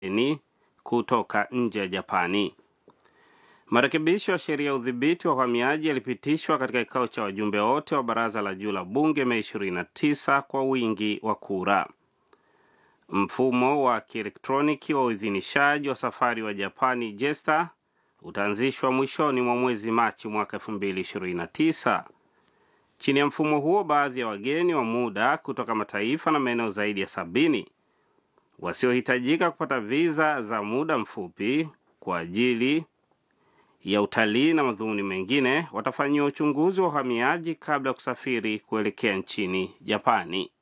ni kutoka nje ya Japani. Marekebisho ya sheria ya udhibiti wa uhamiaji yalipitishwa katika kikao cha wajumbe wote wa baraza la juu la bunge Mei 29 kwa wingi wa kura. Mfumo wa kielektroniki wa uidhinishaji wa safari wa Japani JESTA utaanzishwa mwishoni mwa mwezi Machi mwaka 2029. Chini ya mfumo huo, baadhi ya wageni wa muda kutoka mataifa na maeneo zaidi ya sabini wasiohitajika kupata viza za muda mfupi kwa ajili ya utalii na madhumuni mengine watafanyiwa uchunguzi wa uhamiaji kabla ya kusafiri kuelekea nchini Japani.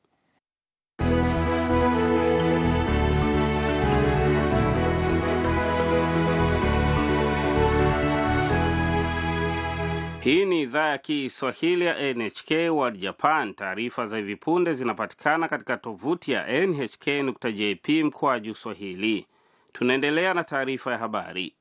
Hii ni idhaa ya Kiswahili ya NHK World Japan. Taarifa za hivi punde zinapatikana katika tovuti ya nhk.jp mkwaju swahili. Tunaendelea na taarifa ya habari.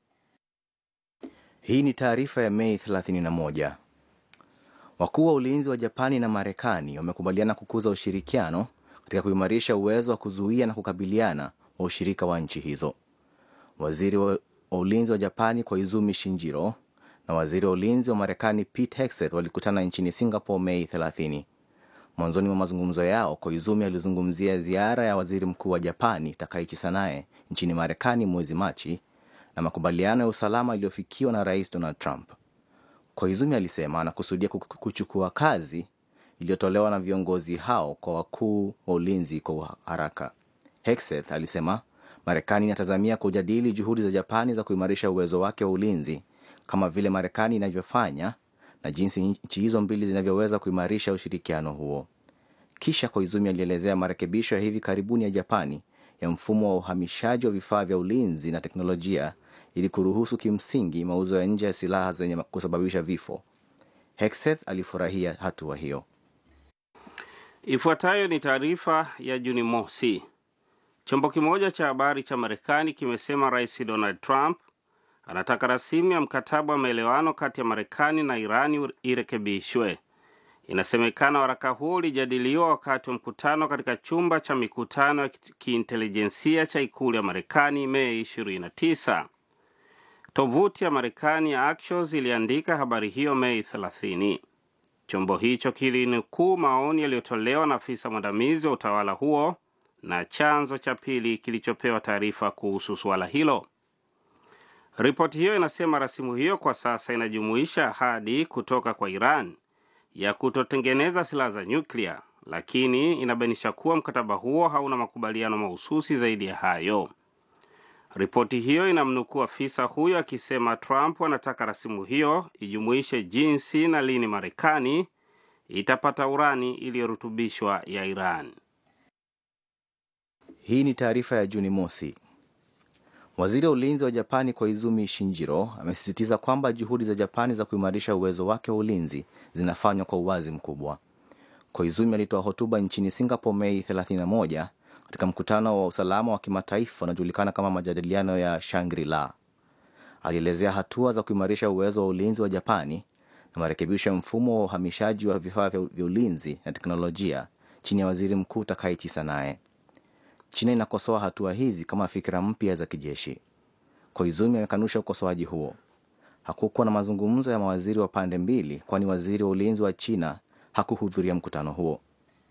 Hii ni taarifa ya Mei 31. Wakuu wa ulinzi wa Japani na Marekani wamekubaliana kukuza ushirikiano katika kuimarisha uwezo wa kuzuia na kukabiliana wa ushirika wa nchi hizo. Waziri wa ulinzi wa Japani Koizumi Shinjiro na waziri wa ulinzi wa Marekani Pete Hegseth walikutana nchini Singapore Mei 30. Mwanzoni mwa mazungumzo yao, Koizumi alizungumzia ziara ya waziri mkuu wa Japani Takaichi Sanae nchini Marekani mwezi Machi na makubaliano ya usalama yaliyofikiwa na rais Donald Trump. Koizumi alisema anakusudia kuchukua kazi iliyotolewa na viongozi hao kwa wakuu wa ulinzi kwa haraka. Hegseth alisema Marekani inatazamia kujadili juhudi za Japani za kuimarisha uwezo wake wa ulinzi kama vile Marekani inavyofanya na jinsi nchi hizo mbili zinavyoweza kuimarisha ushirikiano huo. Kisha Koizumi alielezea marekebisho ya hivi karibuni ya Japani ya mfumo wa uhamishaji wa vifaa vya ulinzi na teknolojia ili kuruhusu kimsingi mauzo ya nje ya silaha zenye kusababisha vifo. Hegseth alifurahia hatua hiyo. Ifuatayo ni taarifa ya Juni mosi. Chombo kimoja cha habari cha Marekani kimesema Rais Donald Trump anataka rasimu ya mkataba wa maelewano kati ya Marekani na Irani irekebishwe. Inasemekana waraka huo ulijadiliwa wakati wa mkutano katika chumba cha mikutano ya kiintelijensia cha ikulu ya Marekani Mei 29. Tovuti ya Marekani ya Axios iliandika habari hiyo Mei 30. Chombo hicho kilinukuu maoni yaliyotolewa na afisa mwandamizi wa utawala huo na chanzo cha pili kilichopewa taarifa kuhusu suala hilo. Ripoti hiyo inasema rasimu hiyo kwa sasa inajumuisha ahadi kutoka kwa Iran ya kutotengeneza silaha za nyuklia, lakini inabainisha kuwa mkataba huo hauna makubaliano mahususi zaidi ya hayo. Ripoti hiyo inamnukuu afisa huyo akisema Trump anataka rasimu hiyo ijumuishe jinsi na lini Marekani itapata urani iliyorutubishwa ya Iran. Hii ni taarifa ya Juni mosi. Waziri wa ulinzi wa Japani Koizumi Shinjiro amesisitiza kwamba juhudi za Japani za kuimarisha uwezo wake wa ulinzi zinafanywa kwa uwazi mkubwa. Koizumi alitoa hotuba nchini Singapore Mei 31 katika mkutano wa usalama wa kimataifa unaojulikana kama majadiliano ya Shangri-La. Alielezea hatua za kuimarisha uwezo wa ulinzi wa Japani na marekebisho ya mfumo wa uhamishaji wa vifaa vya ulinzi na teknolojia chini ya waziri mkuu Takaichi Sanae. China inakosoa hatua hizi kama fikira mpya za kijeshi. Koizumi amekanusha ukosoaji huo. Hakukuwa na mazungumzo ya mawaziri wa pande mbili, kwani waziri wa ulinzi wa China hakuhudhuria mkutano huo.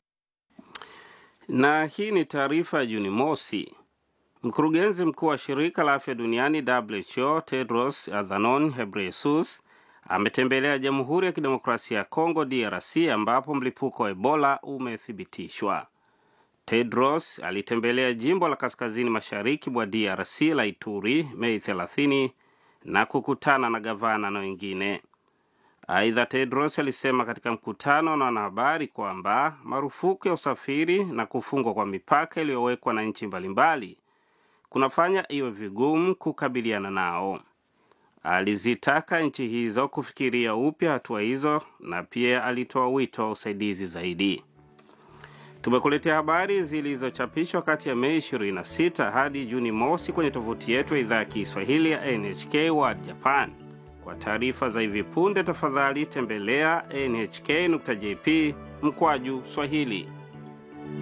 Na hii ni taarifa ya Juni mosi. Mkurugenzi mkuu wa shirika la afya duniani WHO Tedros Adhanom Ghebreyesus ametembelea Jamhuri ya Kidemokrasia ya Kongo DRC ambapo mlipuko wa Ebola umethibitishwa. Tedros alitembelea jimbo la kaskazini mashariki mwa DRC la Ituri Mei 30 na kukutana na gavana na wengine. Aidha, Tedros alisema katika mkutano na wanahabari kwamba marufuku ya usafiri na kufungwa kwa mipaka iliyowekwa na nchi mbalimbali kunafanya iwe vigumu kukabiliana nao. Alizitaka nchi hizo kufikiria upya hatua hizo na pia alitoa wito wa usaidizi zaidi. Tumekuletea habari zilizochapishwa kati ya Mei 26 hadi Juni mosi kwenye tovuti yetu ya idhaa ya Kiswahili ya NHK World Japan. Kwa taarifa za hivi punde, tafadhali tembelea nhk.jp mkwaju Swahili.